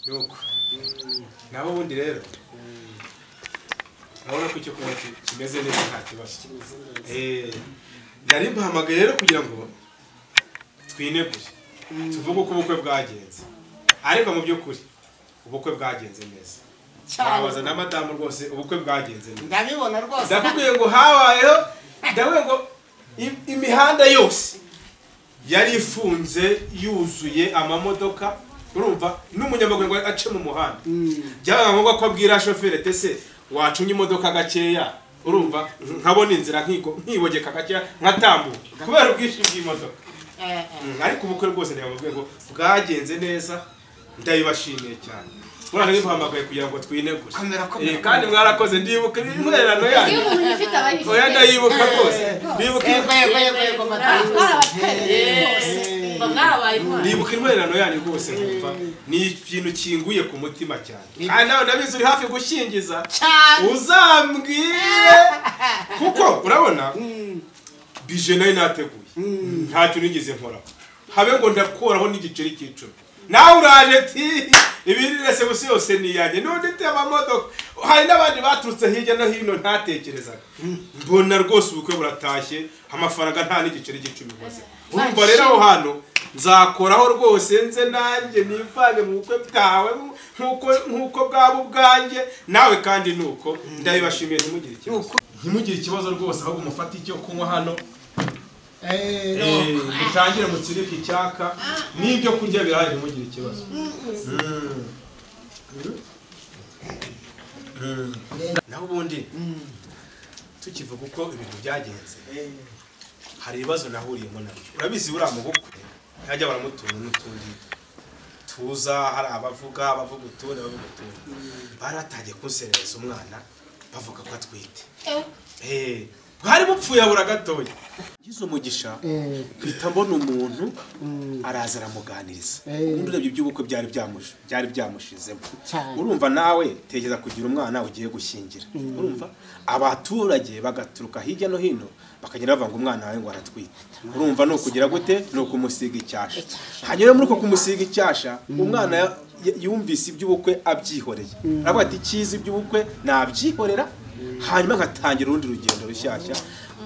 nuko naho ubundi rero urabona ko icyo kunywa ki- kimeze neza nta kibazo Eh, nari mpahamagaye rero kugira ngo twinegure tuvuge uko ubukwe bwagenze ariko mu by'ukuri ubukwe bwagenze neza wabaza na madamu rwose ubukwe bwagenze neza ndabibona rwose ndakubwiye ngo habayeho ndakubwiye ngo im- imihanda yose yari ifunze yuzuye amamodoka urumva n'umunyamaguru ngo ace mu muhanda byabaga ngombwa ko abwira shoferi ati ese wacunye imodoka gakeya urumva nkabona inzira nkigo- nkibogeka gakeya nkatambuka kubera ubwinshi bw'imodoka Eh, eh. Mm, ariko ubukwe rwose ni mu rwego bwagenze neza ndabibashimiye cyane murane nibuhamagaye kugira ngo twinegure Komera, komera, Eh, kandi mwarakoze ndibuka intererano Iyo yanyu umuntu yifite aba yifite. oya ndayibuka rwose ndibuka Yego, yego, yego, yego, Ah, madamu. twarabatwereye rwose. Mba mwabaye intwari. ndibuka intererano yanyu rwose nkumva ni ikintu kinguye ku mutima cyane kandi nawe ndabizi uri hafi gushingiza cyane uzambwire kuko urabona bije nayo nateguye ntacyo nigeze nkoraho habe ngo ndakoraho n'igiceri cy'icumi nawe uraje ti ibirese gusa yose ni iyanjye n'undi te amamodoka hari n'abandi baturutse hirya no hino ntatekerezaga mbona rwose ubukwe buratashye amafaranga nta n'igiceri cy'icumi nkoze urumva rero aho hantu nzakoraho rwose nze nanjye nivange mu bukwe bwawe nk'uko nk'uko bwaba ubwanjye nawe kandi ni uko ndabibashimiye ntimugire ikibazo ntimugire ikibazo rwose ahubwo mufate icyo kunywa hano Eh, mutangire mutsirike icyaka n'ibyo kurya birahari ntimugire ikibazo Mm. Mm. naho ubundi tukivuga uko ibintu byagenze hari ibibazo nahuriyemo nabyo urabizi buriya mu bukwe hajya baramutunga n'utundi tuza hari abavuga abavuga utundi abavuga utundi bari batangiye kunserereza umwana bavuga ko atwite Eh, bwari bupfuye abura gatoya ngize umugisha mpita mbona umuntu araza aramuganiriza ubundi urebye iby'ubukwe byari byamush- byari byamushizemo Cyane. urumva nawe tekereza kugira umwana ugiye gushyingira urumva abaturage bagaturuka hirya no hino bakagenda bavuga ngo umwana wawe ngo aratwite urumva ni ukugira gute ni ukumusiga icyasha hanyuma rero muri uko kumusiga icyasha umwana ya- ya- yumvise iby'ubukwe abyihoreye aravuga ati icyiza iby'ubukwe nabyihorera hanyuma nkatangira urundi rugendo rushyashya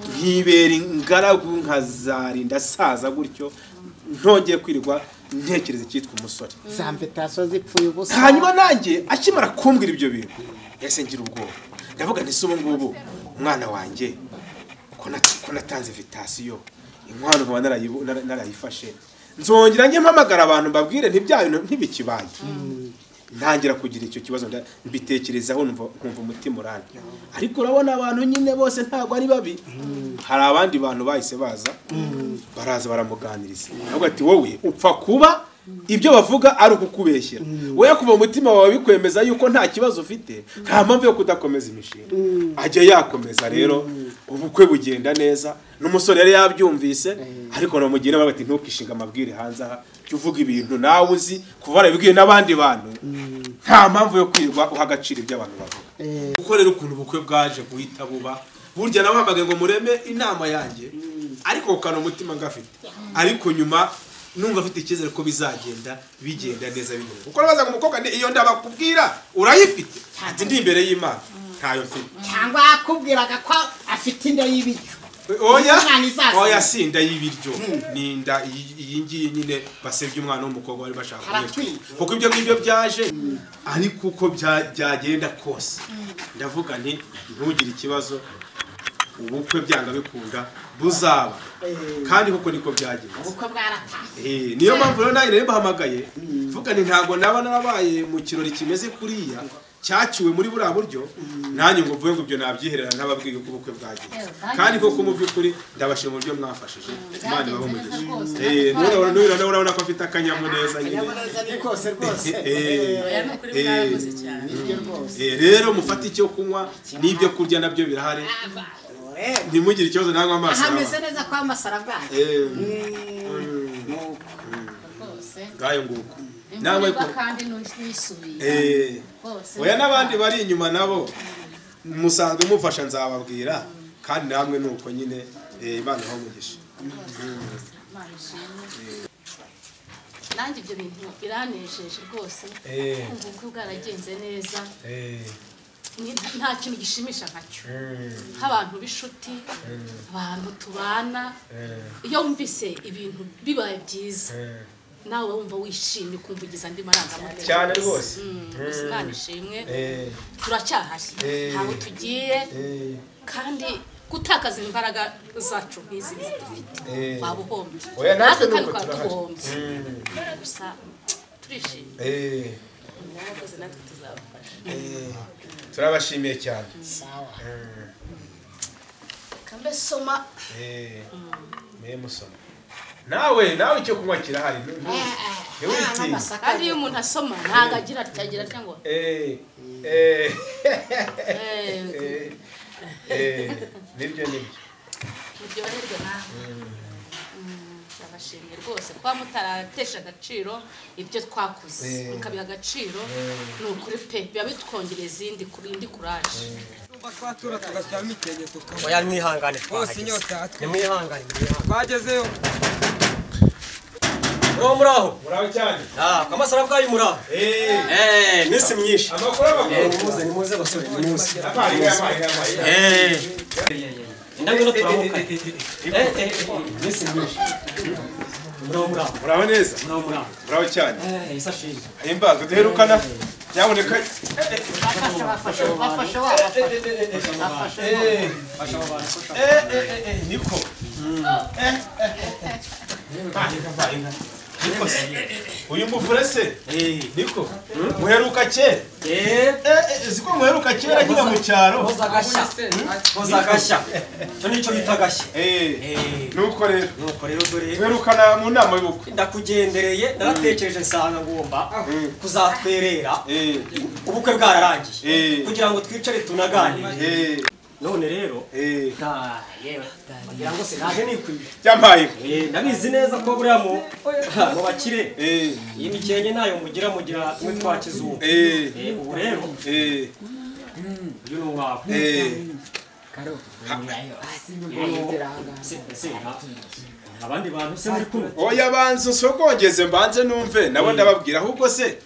nkibera ingaragu nkazarinda saza gutyo ntongeye kwirwa ntekereza icyitwa umusore za mvitasiyo zipfuye ubusa hanyuma nanjye akimara kumbwira ibyo bintu yahise ngira ubwoba ndavuga nti si ubu ngubu umwana wanjye ko nat- ko natanze vitasiyo inkwano nkaba narayibu- nara- narayifashe nzongera njye mpamagara abantu mbabwire ntibya bintu ntibikibaye ntangira kugira icyo kibazo nda- mbitekerezaho numva nkumva umutima uranye ariko urabona abantu nyine bose ntabwo ari babi hari abandi bantu bahise baza baraza baramuganiriza ahubwo ati wowe upfa kuba ibyo bavuga ari ukukubeshyera wowe kuva mu mutima wawe bikwemeza yuko nta kibazo ufite nta mpamvu yo kudakomeza imishinga ajya yakomeza rero ubukwe bugenda neza n'umusore yari yabyumvise ariko namugira inama ati ntukishinga amabwire hanze aha jya uvuga ibintu nawe uzi kuva warabibwiye n'abandi bantu nta mpamvu yo kwirirwa uha agaciro ibyo abantu bavuga kuko rero ukuntu ubukwe bwaje guhita buba burya nawe mpamagaye ngo mureme inama yanjye ariko ukana umutima ngafite ariko nyuma numva afite icyizere ko bizagenda bigenda neza bigenda kuko urabaza ngo umukobwa ni iyo ndabakubwira urayifite ati ndi imbere y'imana ntayo mfite cyangwa akubwiraga ko afite inda y'ibiryo oya Umwana izaza. oya si inda y'ibiryo ni inda iyi- iyi ngiyi nyine basebye umwana w'umukobwa bari bashaka kumwica Aratwika. kuko ibyo ngibyo byaje ariko uko bya- byagenda kose ndavuga nti ntugire ikibazo ubukwe byanga bikunda buzaba kandi kuko niko byagenze ubukwe bwaratashye Eh, niyo mpamvu rero nanjye nari mbahamagaye mvuga nti ntabwo naba narabaye mu kirori kimeze kuriya cyaciwe muri buriya buryo nanjye ngo mvuge ngo ibyo nabyiherera ntababwiye uko ubukwe bwagiye kandi koko mu by'ukuri ndabashima uburyo mwafashije imana ibahe umugisha Eh, n'urabona- n'urabona urabona ko afite akanyamuneza nyine akanyamuneza ni kose rwose Eh, oya ni ukuri Eh. mwarakoze cyane nibyo rwose Eh, rero mufate icyo kunywa n'ibyo kurya nabyo birahari Eh, ntimugire ikibazo nangwa amazi hameze neza kwa masarabwayi nuko rwose ngayo nguko nawe imvura kandi n'isubiye Eh, rwose oya n'abandi bari inyuma nabo musanzwe mufasha nzababwira kandi namwe ni uko nyine eh, imana ibahe umugisha Imana ishimwe. nanjye ibyo bintu biranejeje rwose Eh, kumva ubukwe bwaragenze neza eh, Ni- nta kintu gishimisha nkacyo mm, nk'abantu b'inshuti abantu tubana eh, iyo wumvise ibintu bibaye byiza eh. nawe wumva wishimye ukumva ugize andi marangamutima cyane rwose Mm, gusa Imana ishimwe Eh, turacyahari Eh. ntabwo tugiye eh, kandi gutakaza imbaraga zacu nk'izi dufite eh. waba uhombye oya natwe ni uko twaba turahari duhombye Mm, gusa turishimye eh, mwakoze natwe tuzabafasha eh. turabashimiye cyane sawa Mm, kambe soma eh. mwe musoma nawe nawe icyo kunywa kirahari nu- nu- ntiwitinya. kandi iyo umuntu asoma ntabwo agira atya agira atya ngo Eh, eh, eh, eh, eh, nibyo nibyo muryoherwe nawe ndabashimye rwose kuba mutaratesha agaciro ibyo twakoze Eh. mukabiha agaciro Eh. ni ukuri pe biba bitwongereza izindi kuri- indi kuraje Tumba twatura tugashyiramo ikenge tukaba oya mwihangane bose twahageze inyota yatwe nimwihangane mwihangane twagezeyo muraho muraho muraho cyane Ah, kwa masara bwayo muraho eh minsi myinshi amakuru Eh, amakuru nimuze nimuze basore nimuze Amazi, amazi, amazi. eh ndabona turamuka eh eh eh, minsi myinshi muraho muraho muraho neza muraho muraho muraho cyane eh isashije ahimbaga duherukana nyaboneka bafashe wabafashe bafashe Eh, eh, eh, eh, niko Eh, eh, eh. Ah, niko se uyu muvure se eh niko muheruka kera eh Eh, eh, siko muheruka kera nyine mu cyaro koza gashya koza gashya cyo nicyo bita gashya Eh, eh nuko rero nuko rero dore duherukana mu nama y'ubukwe ndakugendereye naratekereje nsanga ngomba Mm. kuzatwerera Eh, ubukwe bwararangiye Eh. kugira ngo twicare tunaganire eh, none rero eh. nta yewe wagira ngo sinaje nikwije byambaye inka. Eh, ndabizi neza ko buriya mu mu bakire Eh, iyi mikenke ntayo mugira mugira tumwe twa kizungu eh, Eh, ubu rero eh, uyu ni uwawe eh. Se- se, nta- abandi bantu se muri kumwe oya banza usogongeze mbanze numve nabo ndababwira ahubwo se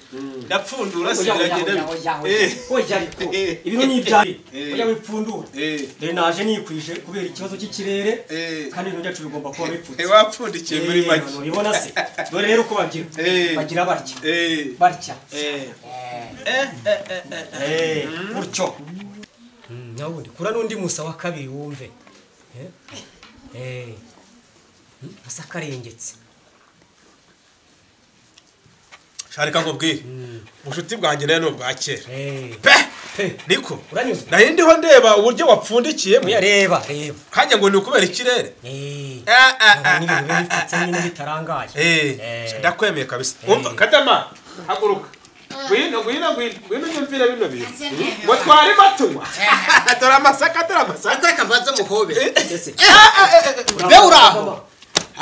ndapfundura se biragenda Eh, oya ariko ibintu ni ibyawe Eh. oya wipfundura eh, dore naje nikwije kubera ikibazo cy'ikirere eh. kandi ibintu byacu bigomba kuba bipfutse Eh, wapfundikiye muri make urabibona se dore rero uko bagira Eh. bagira batya Eh, batya eh, Eh, gutyo nabundi kura n'undi musa wa kabiri wumve Eh, eh, hmm, asa karengetse sha reka nkubwire ubucuti bwanjye nayo ni ubwa kera Eh, pe pe, niko uranyuzwe nayo ndiho ndeba uburyo wapfundikiyemo oya reba reba kajya ngo ni ukubera ikirere Eh, Ah, ah, urabona ah, n'ibintu biba bipfutse nyine bitarangaye Eh, Eh. sha ndakwemeye kabisa umva kadama haguruka ngwino ngwino ngwino ngwino unyumvire bino bintu ngo twari batunywa dore amasaka dore amasaka ataka mbanza muhobe Ese, be uri aho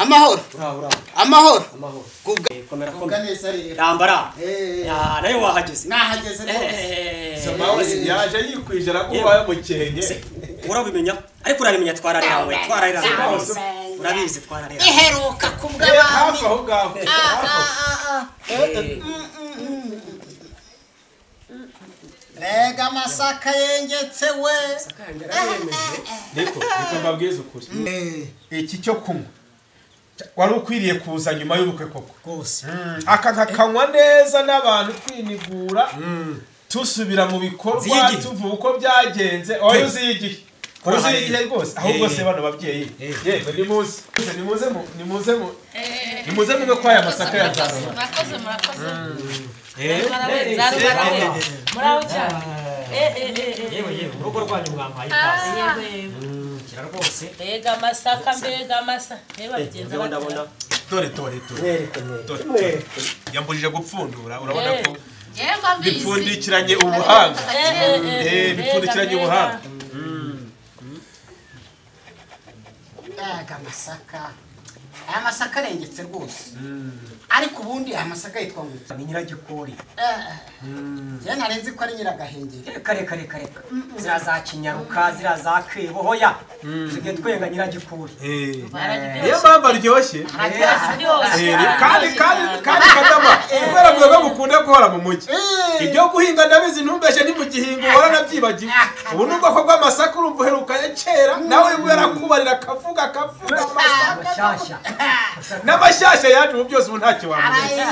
amahoro uraho, uraho, amahoro amahoro. Kubwa- Eh, komera ubwa komera neza rero ramba ramba Eh. Ya, nayo wahageze nahageze rwose Eh, samawe yaje yikwije arakubaye mukenke se, urabimenya ariko urabimenya twararirawe twararirawe Twararirawe. urabizi twararirawe iheruka ku Eh, hafi aho ngaho hafi aho. rega amasaka yengetse we niko niko mbabwiza ukuri iki cyo kunywa wari ukwiriye kuza nyuma y'ubukwe koko rwose aka kakanywa neza n'abantu twinigura tusubira mu bikorwa Ziyigihe. tuvuga uko byagenze oya uziyigihe Kora uziyigihe hariya. rwose ahubwo Eh. se bano babyeyi Eh. yego nimuze nimuze mu- nimuze mu- nimuze mube kwaya amasaka ya murakoze tarama murakoze murakoze Eh, Zarubara, zarubara. muraho cyane Eh, eh, eh, eh, yewe yewe urugo rwanyu mwampaye eh. ikaze Yego, yego. Mm, kira rwose mbega amasaka mbega amasa reba bigenza ndabona batya. ndabona tore tore tore mwereke mwereke Dore. mwereke yambujije gupfundura urabona ko yego mbizi bipfundikiranye ubuhanga Eh, eh, eh, Eh, mbega, bipfundikiranye mbega. ubuhanga mbega amasaka aya masaka arengetse rwose ariko ubundi aya masaka yitwa ngo ni nyiragikori njyewe nari nzi ko ari nyiragahengeri kare kare kare zira za kinyaruka zira za kwebo hoya tujye twenga nyiragikuri Eh, Baragitera. niyo mpamvu aryoshye Byose. Eh, kandi kandi kandi kadama kubera mwe mukunda guhora mu mujyi ibyo guhinga ndabizi ntumbeshe ni mu gihingo uhora nabyibagiwe ubu ni ubwoko bw'amasaka urumva uherukanye kera nawe ngo yarakubarira akavuga akavuga amasaka mashyashya n'amashyashya yaje ubu byose ubu ntacyo wamenya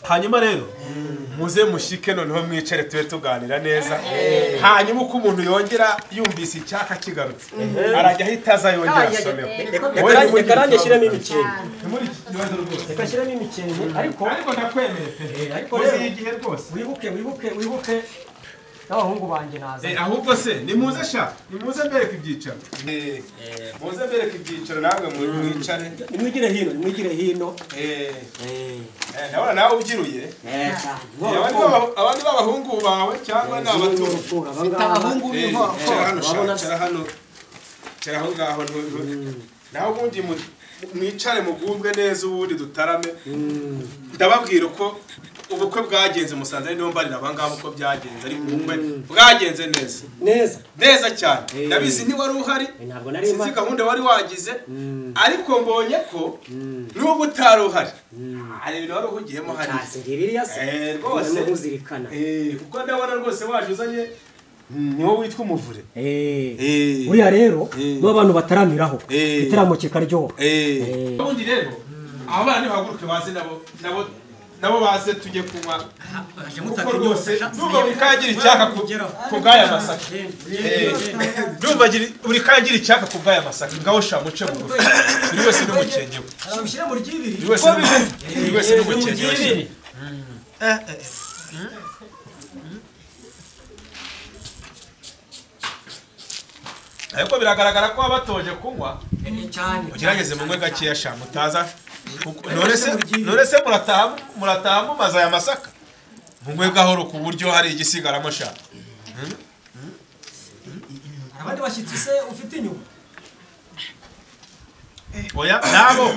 hanyuma rero muze mushike noneho mwicare tube tuganira neza hanyuma uko umuntu yongera yumvise icyaka kigarutse arajya ahita aza yongera asomera Wowe ntimugire reka nanjye ikibazo. shyiramo imikenke Ntimugire ikibazo rwose reka shyiramo imikenke ariko ariko ndakwemeye pe Eh, ariko muzi rero- igihe rwose wibuke wibuke wibuke n'abahungu banjye naza Eh, ahubwo se nimuze sha nimuze mbereka ibyicaro muze mbereka ibyicaro nawe mu- mwicare nimwigire hino nimwigire hino Eh, eh, ndabona nawe ubyiruye abandi b'aba- abandi b'abahungu bawe cyangwa ni abatunzi abahungu b'inkoko Kera hano shaka, kera hano kera aho ngaho ntu- ntu- naho ubundi mu- mwicare mugubwe neza ubundi dutarame ndababwira uko ubukwe bwagenze musanze ari niyo mbarira abangaba uko byagenze ariko ubukwe bwagenze neza neza neza cyane ndabizi ntiwari uhari ntabwo nari sinzi mpari gahunda wari wagize ariko mbonye ko n'ubwo utari uhari hari ibintu wari uhugiyemo hariya ntacyo biriya Eh, se rwose. ntuzirikana Eh, kuko ndabona rwose waje uzanye ni wowe witwa umuvure Eh. uriya rero Eh. nibo abantu bataramiraho Eh. igitaramo kikaryoha Eh. ubundi rero abo bana nibahaguruke baze nabo nabo nabo baze tujye kunywa kuko rwose ndumva buri kangira icyaka ku- ku bw'aya masaka Eh, ndumva gira- buri kangira icyaka ku bw'aya masaka ngaho sha muce bugufi buri wese n'umukenge we mushyire mu ry'ibiri buri wese n'umu- buri wese n'umukenge we sha. ariko biragaragara ko wabatoje kunywa ugerageze munywe gakeya sha mutaza kuko- none se none se murataha murataha mumaze aya masaka munywe gahoro ku buryo hari igisigaramo sha abandi bashyitsi se ufite inyuma oya nabo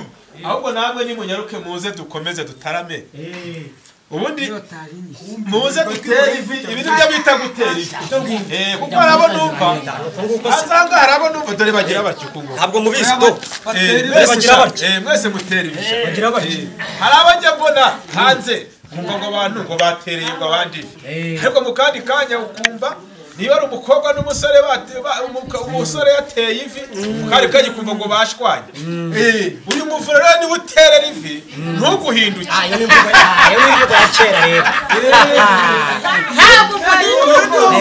ahubwo namwe nimunyaruke muze dukomeze dutarame ubundi muze dutere ivi ibi nibyo bita gutera ivi Eh, kuko hari abo numva ahazanga hari abo numva dore bagira batyo kunywa ntabwo mubizi do Eh, bagira mwese sha- batyo. eh, mwese mutera ibishaka bagira bati hari abajya mbona hanze kumva ngo abantu ngo batereye ngo abandi ariko mu kandi kanya ukumva niba ari umukobwa n'umusore bate- ba- umuka- umusore yateye ivi mu kandi kanya ukumva ngo bashwanye Eh, uyu muvure rero niwe uterera ivi ntuguhinduke iyo ni imvugo iyo ni imvugo ya kera rero ntabwo mpari Eh, iyo ni imvugo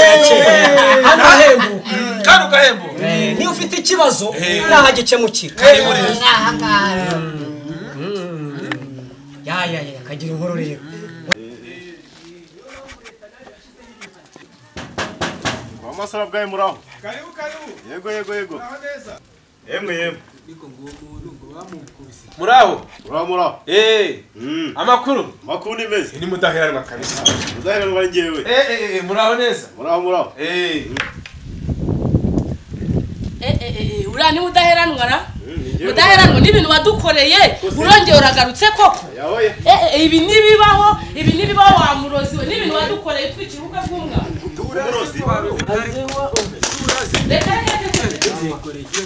ya kera hano hahembuka kandi ugahembuka Eh, niyo ufite ikibazo Eh. naho gikemukira kari muri ejo. aha ngaha ya ya ya kagira inkuru rero amasara bwawe muraho karibu karibu yego yego yego aho neza yemwe yemwe muraho muraho muraho eh Mm, amakuru amakuru ni meza ni mudaheranwa kabisa udaheranwa ari njyewe eh eh eh, muraho neza muraho muraho eh Eh, eh, eh, eh, uriya niwe udaheranwa na Mm, ni njyewe udaheranwa n'ibintu wadukoreye urongeye uragarutse koko yahoye Eh, eh, ibi ntibibaho ibi ntibibaho wa murozi we n'ibintu wadukoreye utwikira ubukwe bw'umwana umurozi reka reka reka reka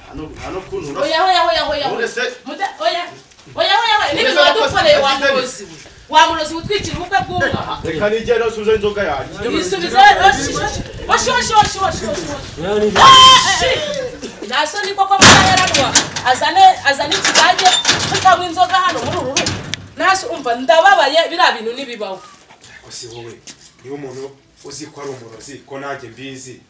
hano hano kuntu oya oya oya oya oya urase Muda- oya oya oya oya n'ibintu wadukoreye wa murozi we wa murozi we utwikira ubukwe bw'umwana reka nigenda suza inzoga yanjye yisubiza nasoni koko bataheranwa azane azane ikigage tukanywa inzoga hano muri uru rugo nasi umva ndababaye biriya bintu ntibibaho ariko si wowe niba umuntu uzi ko ari umurozi ko nanjye mbizi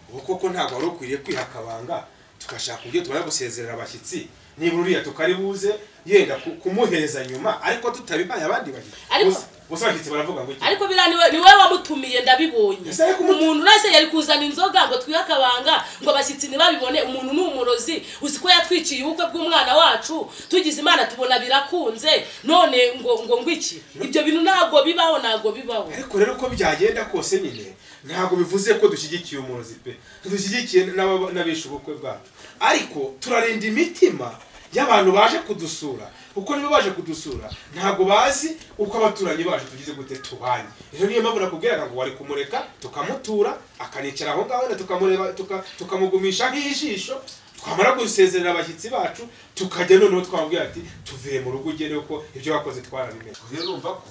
ubu koko ntabwo wari ukwiriye kwiha akabanga tugashaka uburyo tubona gusezerera abashyitsi niba uriya tukaribuze yenda ku- kumuheza nyuma ariko tutabibaye abandi bari Ariko- Bose- bose abashyitsi baravuga ngo iki ariko biriya ni we- ni wowe wamutumiye ndabibonye Ese ariko umutu- umuntu wese yari kuzana inzoga ngo twihe akabanga ngo abashyitsi ntibabibone umuntu ni umurozi uzi ko yatwiciye ubukwe bw'umwana wacu tugize imana tubona birakunze none ngo ngo ngo iki ibyo bintu ntabwo bibaho ntabwo bibaho ariko rero uko byagenda kose nyine ntabwo bivuze ko dushyigikiye umurozi pe dushyigikiye n'aba- n'abishe ubukwe bwacu ariko turarinda imitima y'abantu baje kudusura kuko niba baje kudusura ntabwo bazi uko abaturanyi bacu tugize gute tubanye rero niyo mpamvu nakubwiraga ngo wari kumureka tukamutura akanicara aho ngaho wenda tukamureba tuka- tukamugumisha nk'ijisho twamara gusezerera abashyitsi bacu tukajya noneho twamubwira ati tuvuye mu rugo ugere uko ibyo wakoze twarabimenye rero urumva ko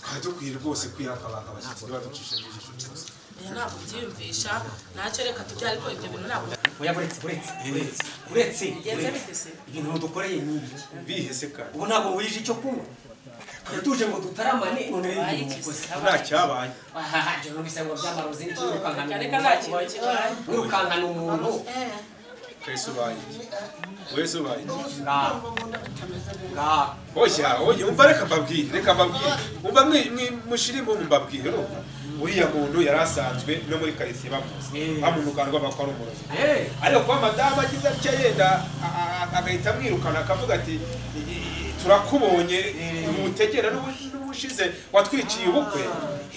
twari dukwiye rwose kwiyakabanga abashyitsi baducisha mu ijisho cyose ntabwo byiyumvisha ntacyo reka tujye ariko ibyo bintu ntabwo oya buretse buretse buretse buretse bigenze bite se ibintu mudukoreye ni ibiki bihese kandi ubu ntabwo wujije icyo kunywa tuje ngo dutaramane none rero ibintu mukoze nta cyabaye aha jya numvise ngo byamarozi n'icyo wirukankana reka nta umuntu kintu kibaye wirukankana umuntu twese ubaye wese ubaye ngaha ngaha oya oya umva reka mbabwire reka mbabwire umva mwi- mwi- mushirimo mbabwire urumva uriya muntu yari asanzwe no muri karitsiye bamuzi bamumukanirwa ko ari umurozi eee ariko kuba madamu agize atya yenda a- a- agahita amwirukana akavuga ati "I- i- turakubonye umutegera n'ubu- n'ubushize watwiciye ubukwe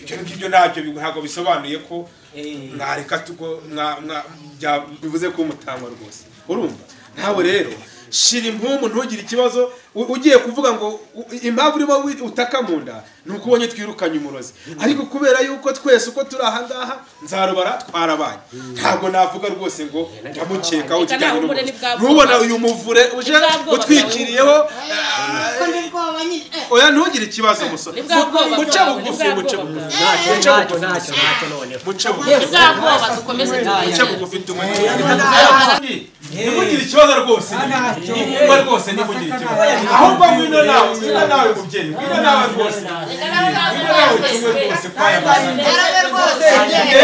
ibyo ngibyo ntabyo bi- ntabwo bisobanuye ko Eh. mwareka tuko mwa- mwa- bya- bivuze ko umutangwa rwose urumva nawe rero shira impumu ntugire ikibazo u- ugiye kuvuga ngo u- impamvu urimo wi- utaka mu nda ni uko ubonye twirukanye umurozi ariko kubera yuko twese uko turi aha ngaha nzarubara twarabaye ntabwo navuga rwose ngo ndamukekaho Reka nawe ikijyanye umure n'umurozi ni bwa ntubona bwoba. uyu muvure uje Ni bwa bwoba bwawe. utwikiriyeho ko ni bwoba nyine eh. oya ntugire ikibazo musore Ni bwa bwoba muce bwawe, ni bugufi bwa muce bwoba bugufi ntacyo ntacyo ntacyo ntacyo noneho muce bugufi bwabwoba dukomeze muce tuganire bugufi tumugire ntimugire ikibazo rwose nimba rwose ntimugire ikibazo ahubwo ngwino nawe ngwino nawe mubyeyi ngwino nawe rwose ngwino nawe tumwe rwose kwaya masaka Yarabe rwose.